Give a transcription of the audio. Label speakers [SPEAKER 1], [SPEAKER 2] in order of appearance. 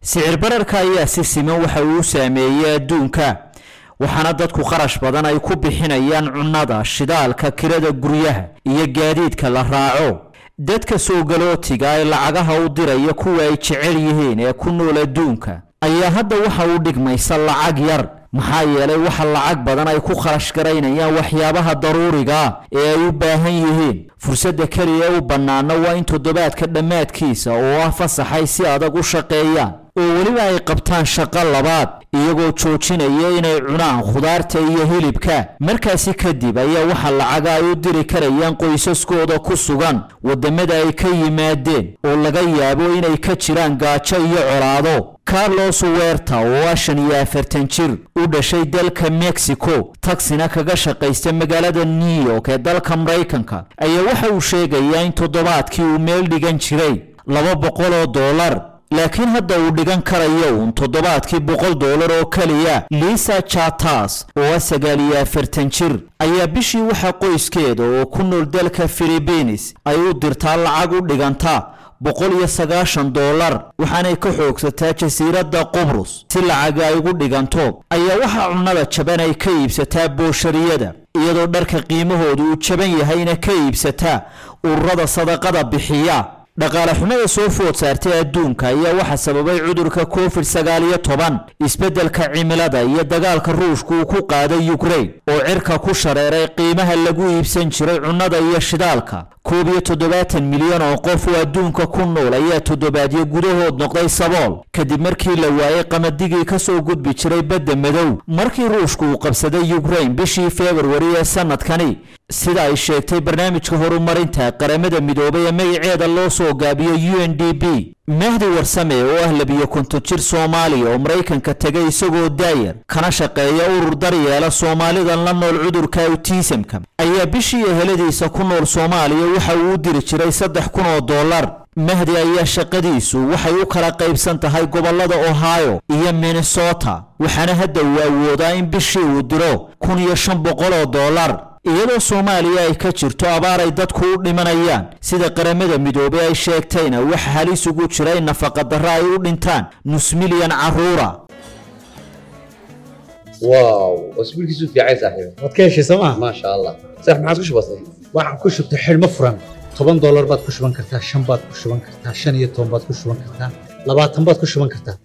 [SPEAKER 1] sicir bararka ayaa si siman waxa uu saameeyey adduunka waxaana dadku kharash badan ay ku bixinayaan cunnada shidaalka kirada guryaha iyo gaadiidka la raaco dadka soogalootiga ee lacagaha u diraya kuwa ay jecel yihiin ee ku nool adduunka ayaa hadda waxa uu dhigmaysa lacag yar maxaa yeelay waxa lacag badan ay ku kharash garaynayaan waxyaabaha daruuriga ee ay u baahan yihiin fursadda keliya u bannaana waa in toddobaadka dhammaadkiisa oo ah fasaxay si adag u shaqeeyaan oo weliba ay qabtaan shaqo labaad iyagoo joojinaya inay cunaan khudaarta iyo hilibka markaasi kadib ayaa waxa lacaga ay u diri karayaan qoysaskooda ku sugan waddamada ay ka yimaadeen oo laga yaabo inay ka jiraan gaajo iyo colaado carlos werta oo ah shan iyo afartan jir u dhashay dalka mexico tagsina kaga shaqaysta magaalada new york ee dalka maraykanka ayaa waxa uu sheegayaa in toddobaadkii uu meel dhigan jiray laba boqol oo dollar laakiin hadda uu dhigan karayo uun toddobaadkii boqol dollar oo keliya lisa chatas oo ah sagaal iyo afartan jir ayaa bishii waxa qoyskeeda oo ku nool dalka philibiines ay u dirtaa lacag u dhiganta boqol iyo sagaashan dollar waxaanay ka xoogsataa jasiiradda qubrus si lacaga ay ugu dhiganto ayaa waxaa cunnada jaban ay ka iibsataa booshariyada iyadoo dharka qiimahoodu uu jaban yahayna ka iibsataa ururada sadaqada bixiya dhaqaale xumada soo food saartay adduunka ayaa waxaa sababay cudurka covid sagaal iyo toban isbeddelka cimilada iyo dagaalka ruushka uu ku qaaday ukrain oo cirka ku shareeray qiimaha lagu iibsan jiray cunnada iyo shidaalka koob iyo toddobaatan milyan oo qof oo adduunka ku nool ayaa toddobaadyo gudahood noqday sabool kadib markii la waayey qamadigii ka soo gudbi jiray badda madow markii ruushku uu qabsaday ukrain bishii februari ee sanadkani sida ay sheegtay barnaamijka horumarinta qaramada midoobay ee magaceeda loo soo gaabiyo u n d b mahdi warsame oo ah labiyo konton jir soomaaliya oo maraykanka tegay isagoo daayar kana shaqeeya urur daryeela soomaalidan la nool cudurka awtiisamka ayaa bishii eheladiisa ku nool soomaaliya waxa uu u diri jiray saddex kun oo dollar mahdi ayaa shaqadiisu waxay u kala qaybsan tahay gobollada ohio iyo minnesota waxaana hadda uu awoodaa in bishii uu diro kun iyo shan boqol oo dollar iyadoo soomaaliya ay ka jirto abaar ay dadku u dhimanayaan sida qaramada midoobey ay sheegtayna waxa halis ugu jira in nafaqadarro ay u dhintaan nus milyan carruura
[SPEAKER 2] واو اسبوع كيسو في عايز صاحبي
[SPEAKER 3] waad ka heshay sooma
[SPEAKER 2] ما شاء الله صح ما عادش بسيط
[SPEAKER 3] waxaan ku shubtay xidhmo furan toban doolar baad ku shuban kartaa shan baad ku shuban kartaa shan iyo toban baad ku shuban kartaa labaatan baad ku shuban kartaa